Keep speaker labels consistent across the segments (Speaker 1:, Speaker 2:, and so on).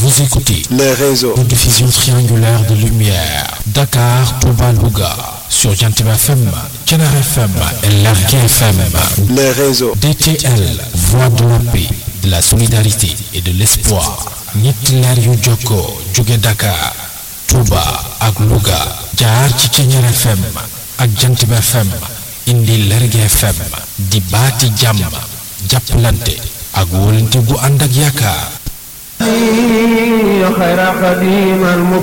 Speaker 1: Vous écoutez
Speaker 2: les réseaux.
Speaker 1: de diffusion triangulaire de lumière. Dakar, Touba, Louga. Sur Jantiba FM, Kenara FM et Largue FM.
Speaker 2: Les réseaux.
Speaker 1: DTL, Voix de la paix, de la solidarité et de l'espoir. ñetti leer yu jokkoo jóge Dakar, Touba ak Louga. jaar ci Kenara FM ak Jantiba FM. indi Largue FM. di baati jàmm. jàppalante ak wóolante gu ànd ak yaakaar.
Speaker 3: خير خديم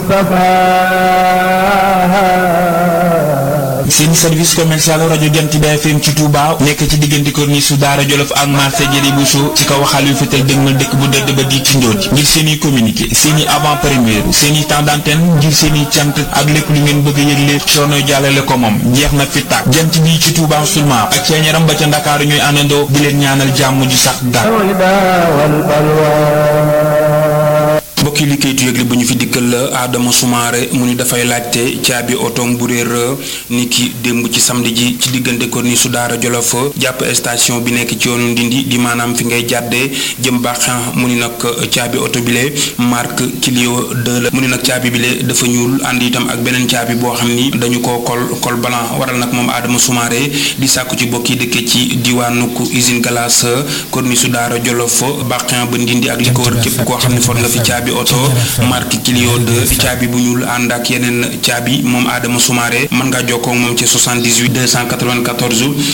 Speaker 3: المصطفى
Speaker 4: seen service commercial rajo Jant bi FM ci Touba nekk ci diggante corniche su Daara Jolof ak marché Jëri Bousso ci kaw waxal yu fetal dëgmal dëkk bu dëdd ba di ci njoot ngir seen i communiqué seen i avant première seen i temps d'antenne ngir seen i cant ak lépp lu ngeen bëgg a yëgle coono jàllale ko moom jeex na fi tàkk jant bi ci Touba seulement ak seen yaram ba ca Ndakaaru ñooy àndandoo di leen ñaanal jàmm ju sax dàkk mbokki li kayitu yëgle bu ñu fi dikkal la Adama Soumaré mu ni dafay laajte caabi otoom bu réer ni ki démb ci samedi ji ci diggante corniche su Daara Jolof jàpp station bi nekk ci yoonu Ndindi di maanaam fi ngay jàddee jëm baaxan mu ni nag caabi oto bile marque Clio 2 la mu ni nag caabi bile dafa ñuul ànd itam ak beneen caabi boo xam ni dañu ko kol kol blanc waral nag moom Adama Soumaré di sàkku ci bokki dëkke ci diwaanu usine glace corniche su Daara Jolof baaxan ba Ndindi ak li ko wër képp koo xam ne for nga fi caabi oto marque Clio 2 caabi bu ñuul ànd ak yeneen caabi moom Adama Soumaré mën ngaa jokkoo ak moom ci 78 294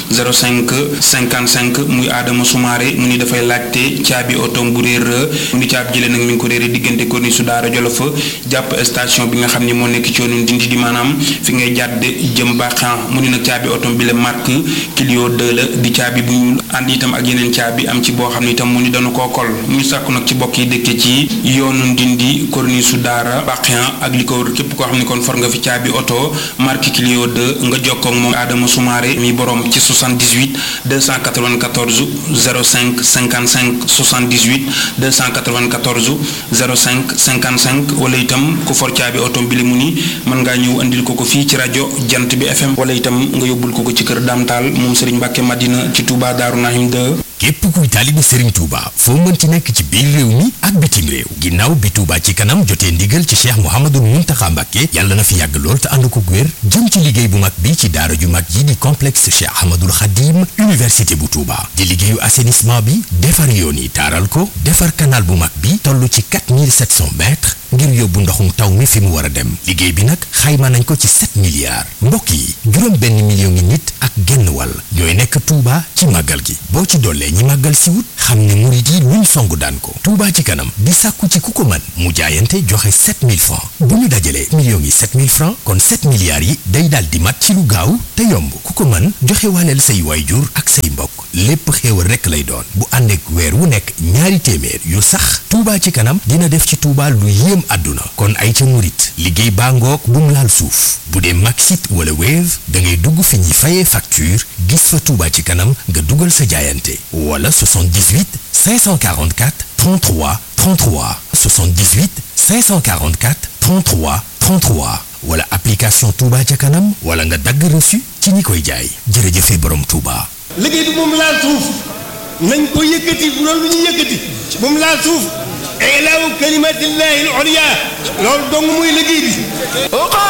Speaker 4: 05 55 muy Adama Soumaré mu ni dafay laajte caabi oto bu réer mu ni caabi jëlee nag mi ngi ko réere diggante corniche su Daara Jolof jàpp station bi nga xam ne moo nekk ci yoonu Ndindi di maanaam fi ngay jàdd jëm baaxan mu ni nag caabi oto bi la marque Clio 2 la di caabi bu ñuul ànd itam ak yeneen caabi am ci boo xam ne itam mu ni dañu koo kol muy sàkku nag ci bokk yi dëkke ci yoonu Ndindi corniche su Daara Baxian ak li ko wër képp koo xam ne kon for nga fi caabi oto marque Clio 2 nga jokkoo ak moom Adama Soumaré mi borom ci 78 294 05 55 78 294 05 55 wala itam ku for caabi oto bi li mu ni mën ngaa ñëw andil ko ko fii ci rajo Jant bi FM wala itam nga yóbbul ko ko ci kër Damtaal moom Serigne Mbacke Madina ci Touba Darou Nahim 2.
Speaker 5: képp kuy taalibe Serigne Touba foo mënti nekk ci biir réew mi ak bitim réew ginnaaw bi Touba ci kanam jotee ndigal ci Cheikh Mouhamadou Mountakha Mbacké yàlla na fi yàgg lool te ànd ko wér jëm ci liggéey bu mag bi ci daara ju mag yi di complexe Cheikh Ahmadoul Khadim université bu Touba di liggéeyu assainissement bi defar yoon yi taaral ko defar canal bu mag bi toll ci 4700 mètres ngir yóbbu ndoxum taw mi fi mu war a dem liggéey bi nag xayma nañ ko ci 7 milliards mbokk yi juróom benn million ngi nit ak genn wàll ñooy nekk Touba ci màggal gi boo ci dollee ñi màggal si wut xam ne murit yi luñ songu daan ko Touba ci kanam di sàkku ci ku ko mën mu jaayante joxe 7000 francs bu ñu dajalee millions yi 7000 francs kon 7 milliards yi day daal di mat ci lu gaaw te yomb ku ko mën joxe waaleel say waayjur ak say mbokk lépp xéewal rekk lay doon bu ànd ak weer wu nekk ñaari téeméer yu sax Touba ci kanam dina def ci Touba lu yéem àdduna kon ay ca murit liggéey baa ngoog bu mu laal suuf bu dee Maxit wala Wave da ngay dugg fi ñuy fayee facture gis fa Touba ci kanam nga dugal sa jaayante wala 78 544 33 33 78 544 33 33 wala application Touba ca kanam wala nga dagg reçu ci ñi koy jaay jërëjëfe borom Touba.
Speaker 6: liggéey bi moom laal suuf nañ ko yëkkati bu doon lu ñu yëkkati moom laal suuf ilaahu kalimatillahi al-ulya loolu dong muy liggéey bi